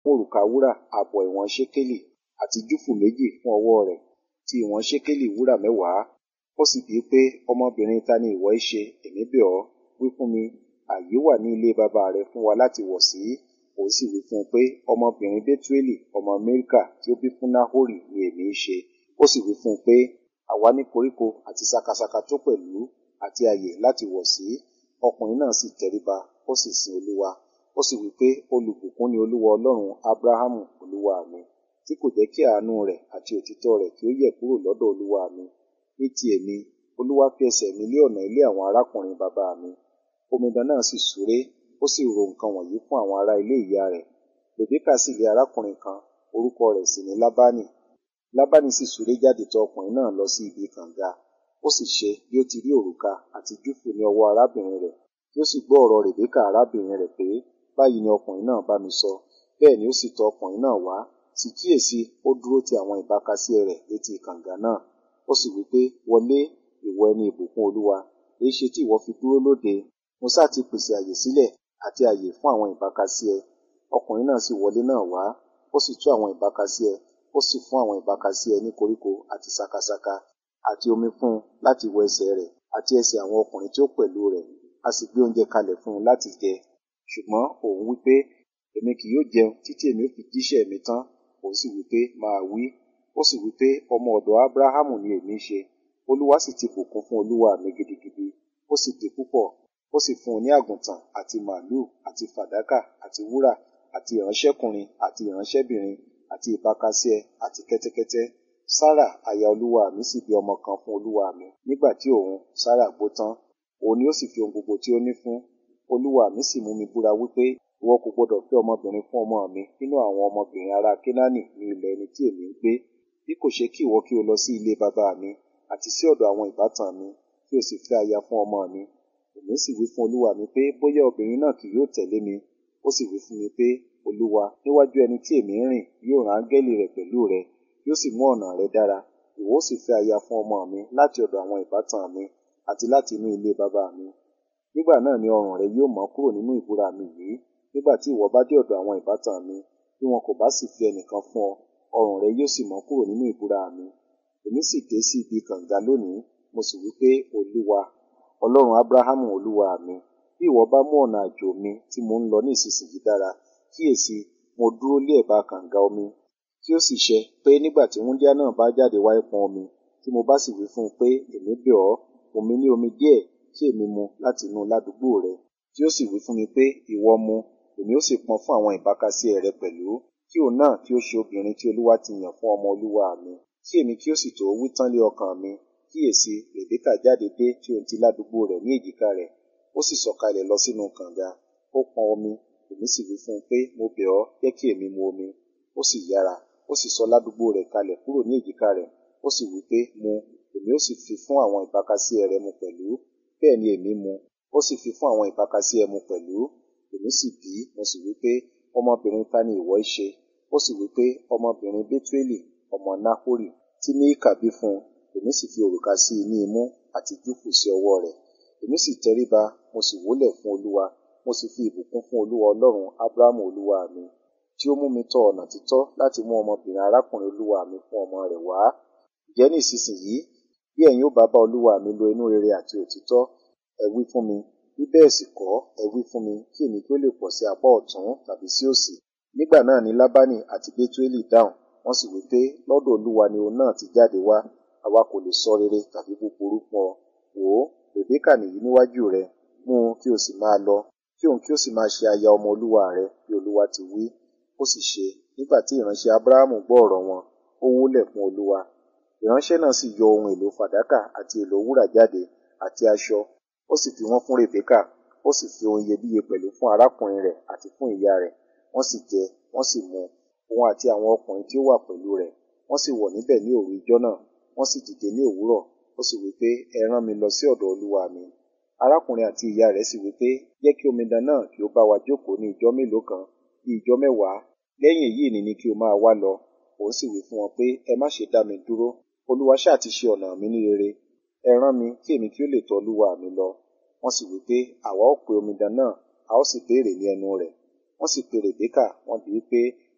fún òrùka wúrà ààbọ̀ ìwọ̀n ṣékélì àti júfù méjì fún ọwọ́ rẹ̀ ti ìwọ̀n ṣékélì wúrà mẹ́wàá ó sì bíi pé ọmọbìnrin ta ni ìwọ í ṣe èmi bẹ̀ ọ́ wí fún mi ààyè wà ní ilé bàbá rẹ fún wa láti wọ̀ sí òun sì wí fún un pé ọmọbìnrin bẹ́túélì ọmọ mẹ́ríkà tí ó bí fún náhórì ni èmi í ṣe ó sì wí fún un pé àwa ní koríko àti sakasaka tó pẹ̀lú àti ààyè láti wọ̀ sí ọkùnrin náà sì tẹríba ó sì sin olúwa ó sì wí pé olùbùkún ni olúwa ọlọ́run abrahamu olúwa mi tí kò jẹ́ kí àánú rẹ̀ àti òtítọ́ rẹ̀ kí ó yẹ̀ kúrò lọ́dọ̀ olúwa mi ní ti èmi olúwa fi ẹsẹ̀ mi lé ọ̀nà ilé àwọn arákùnrin bàbá mi omidan náà sì súré ó sì ro nǹkan wọ̀nyí fún àwọn ará ilé ìyá rẹ̀ rèbékà sì lé arákùnrin kan orúkọ rẹ̀ sì ní lábánì lábánì sì súré jáde tọ̀ ọkùnrin náà lọ sí ibi kànga ó sì ṣe bí ó ti rí òrùka àti júfù ní ọwọ́ arábìnrin rẹ̀ tí ó sì gbọ́ ọ̀rọ̀ rèbékà arábìnrin rẹ̀ pé báyìí ni ọkùnrin náà bá mi sọ bẹ́ẹ̀ ni ó sì tọ̀ ọkùnrin náà wá sì kíyèsí ó dúró ti àwọn ìbákasíẹ rẹ̀ létí kànga náà ó sì wí pé wọlé ìwọ ẹni ìbùkún olúwa èyí ṣe tí ìwọ fi dúró lóde mo sá ti pèsè àyè sílẹ̀ àti àyè fún àwọn ìbákasíẹ ọkùnrin náà sì wọlé náà wá ó sì tú àwọn ìbákasíẹ ó sì fún àwọn ìbákasíẹ ní koríko àti sakasaka àti omi fún un láti wọ ẹsẹ̀ rẹ̀ àti ẹsẹ̀ àwọn ọkùnrin tí ó pẹ̀lú rẹ̀ a sì gbé oúnjẹ kalẹ̀ fún un láti jẹ ṣùgbọ́n òun wí pé èmi kì yóò jẹun títí èmi ó fi jíṣẹ́ mi tán òun sì wí pé máa wí ó sì wí pé ọmọ ọ̀dọ̀ abrahamu ni èmi ń ṣe olúwa sì ti bùkún fún olúwa mi gidigidi ó sì di púpọ̀ ó sì fún un ní àgùntàn àti màálù àti fàdákà àti wúrà àti ìránṣẹ́kùnrin àti ìránṣẹ́bìnrin àti ìbákasíẹ àti kẹ́tẹ́kẹ́tẹ́ sára aya olúwa mi sì bí ọmọ kan fún olúwa mi nígbà tí òun sára gbó tán òun ni ó sì fi ohun gbogbo tí ó ní fún olúwa mi sì mú mi búra wípé ìwọ kò gbọdọ̀ fẹ́ ọmọbìnrin fún ọmọ mi nínú àwọn ọmọbìnrin ará kénáánì ní ilẹ̀ ẹni tí èmi ń gbé bí kò ṣe kí ìwọ kí o lọ sí ilé bàbá mi àti sí ọ̀dọ̀ àwọn ìbátan mi kí o sì fẹ́ aya fún ọmọ mi èmi sì wí fún olúwa mi pé bóyá obìnrin náà kì yóò tẹ̀lé mi ó sì wí fún mi pé olúwa níwájú ẹni tí èmi ń rìn yóò rán áńgẹ́lì rẹ̀ pẹ̀lú rẹ yóò sì mú ọ̀nà rẹ dára ìwọ ó sì fẹ́ aya fún ọmọ mi láti ọ̀dọ̀ àwọn ìbátan mi àti láti inú ilé bàbá mi nígbà náà ni ọrùn rẹ yóò mọ́ kúrò nínú ìbúra mi yìí nígbà tí ìwọ bá dé ọ̀dọ̀ àwọn ìbátan mi bí wọn kò bá sì fi ẹnìkan fún ọ ọrùn rẹ yóò sì mọ́ kúrò nínú ìbúra mi èmi sì dé sí ibi kànga lónìí mo sì wí pé olúwa ọlọ́run abrahamu olúwa mi bí ìwọ bá mú ọ̀nà àjò mi tí mo ń lọ ní ìsinsìnyí dára kíyèsí mo dúró lé ẹ̀bá kànga omi tí ó sì ṣe pé nígbà tí wúndíá náà bá jáde wá pọn omi tí mo bá sì wí fún un pé èmi bẹ̀ ọ́ fún mi ní omi díẹ̀ tí èmi mu láti inú ládùúgbò rẹ tí ó sì wí fún mi pé ìwọ mu èmi ó sì pọn fún àwọn ìbákasíẹ rẹ pẹ̀lú kí òun náà kí ó ṣe obìnrin tí olúwa ti yàn fún ọmọ olúwa mi kí èmi kí ó sì tó wí tán lé ọkàn mi kíyèsí rèbékà jáde dé tí òun ti ládùúgbò rẹ̀ ní èjìká rẹ̀ ó sì sọ̀kalẹ̀ lọ sínú kànga ó pọn omi èmi sì wí fún un pé mo bẹ̀ ọ́ jẹ́ kí èmi mu omi ó sì yára ó sì sọ ládùúgbò rẹ̀ kalẹ̀ kúrò ní èjìká rẹ̀ ó sì wí pé mu èmi ó sì fi fún àwọn ìbákasíẹ rẹ mu pẹ̀lú bẹ́ẹ̀ ni èmi mu ó sì fi fún àwọn ìbákasíẹ mu pẹ̀lú èmi sì bí mo sì wí pé ọmọbìnrin ta ni ìwọ í ṣe ó sì wí pé ọmọbìnrin bẹ́túélì ọmọ náhórì tí ní ìkàbí fún un èmi sì fi òrùka sí i ní imú àti júfù sí ọwọ́ rẹ̀ èmi sì tẹríba mo sì wólẹ̀ fún olúwa mo sì fi ìbùkún fún olúwa ọlọ́run ábúráhámù olúwa mi tí ó mú mi tọ ọ̀nà títọ́ láti mú ọmọbìnrin arákùnrin olúwa mi fún ọmọ rẹ̀ wá ǹjẹ́ ní ìsinsìnyí bí ẹ̀yin ó bá bá olúwa mi lo inú rere àti òtítọ́ ẹ wí fún mi bí bẹ́ẹ̀ sì kọ́ ẹ wí fún mi kí èmi kí ó lè pọ̀ sí apá ọ̀tún tàbí sí òsì nígbà náà ni lábánì àti bétuélì dáhùn wọ́n sì wí pé lọ́dọ̀ olúwa ni òun náà ti jáde wá àwa kò lè sọ rere tàbí búburú fún ọ wò ó rèbékà nìyí níwájú rẹ mú un kí o sì máa lọ kí òun kí o sì máa ṣe aya ọmọ olúwa rẹ bí olúwa ti wí ó sì ṣe nígbà tí ìránṣẹ́ abrahamu gbọ́ ọ̀rọ̀ wọn ó wólẹ̀ fún olúwa ìránṣẹ́ náà sì yọ ohun èlò fàdákà àti èlò wúrà jáde àti aṣọ ó sì fi wọ́n fún rèbékà ó sì fi ohun iyebíye pẹ̀lú fún arákùnrin rẹ̀ àti fún ìyá rẹ̀ wọ́n sì jẹ wọ́n sì mu òun àti àwọn ọkùnrin tí ó wà pẹ̀lú rẹ̀ wọ́n sì wọ̀ níbẹ̀ ní òru ijọ́ náà wọ́n sì dìde ní òwúrọ̀ ó sì wí pé ẹ rán mi lọ sí ọ̀dọ̀ olúwa mi arákùnrin àti ìyá rẹ̀ sì wí pé jẹ́ kí omidan náà kí ó bá wa jókòó ní ijọ́ mélòó kan bí ijọ́ mẹ́wàá lẹ́yìn èyí ni ni kí o máa wá lọ òun sì wí fún wọn pé ẹ má ṣe dá mi dúró olúwa ṣáà ti ṣe ọ̀nà mi ní rere ẹ rán mi kí èmi kí ó lè tọ̀ olúwa mi lọ wọ́n sì wí pé àwa ó pe omidan náà a ó sì béèrè ní ẹnu rẹ̀ wọ́n sì pe rèbékà wọ́n bi í pé